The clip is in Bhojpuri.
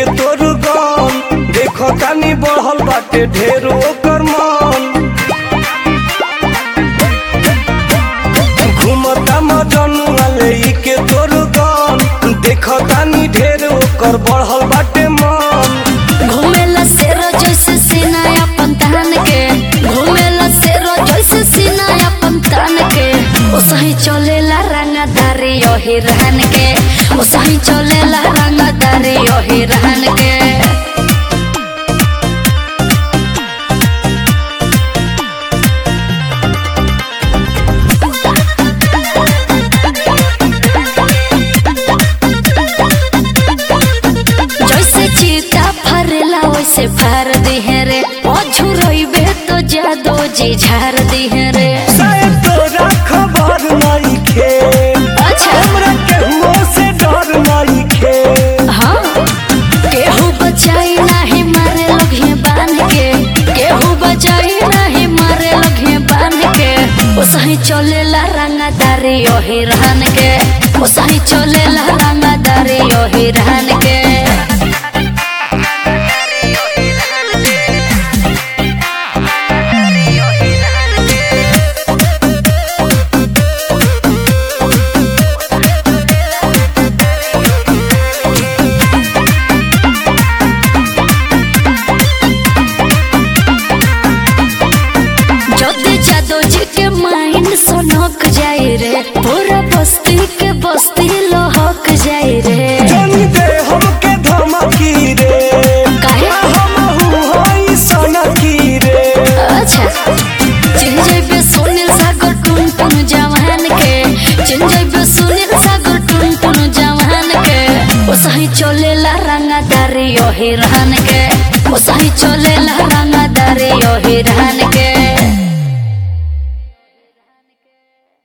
के तोर गम देखो तानी बढ़ल बाटे ढेर ओकर मन घूमता मजनुआ ले के तोर गम देखो तानी ढेर ओकर बढ़ल बाटे मन घूमेला शेरो जैसे सीना अपन तान के घूमेला शेरो जैसे सीना अपन तान के ओ सही चलेला रंगदारी ओही रहन के ओ सही चलेला रंगदारी ओही रहन के जैसे चीता फरेला वैसे फार दिहे रे ओ झुरइबे तो जादो जी झार दिहे रे शायद तोरा खबर नहीं खे अच्छा हमरा केहू से डर नहीं खे हाँ केहू बचाई नाही मारे लगे बांध के केहू बचाई नाही मारे लगे बांध के ओ सही चलेला रंगदारी ओही रहन के ओ सही चलेला रंगदारी ओही रहन के जोते जादो जी के माइंड सोनक जाए रे पूरा बस्ती के बस्ती लोहक जाए रे जनी दे हमके धमकी रे काहे? हमहू हई सनकी रे अच्छा चिन जइबे सुनील सागर टुन टुन जवान के चिन जइबे सुनील सागर टुन टुन जवान के ओ सही चलेला रंगदारी ओही रहन के ओ सही चलेला रंगदारी ओही रहन के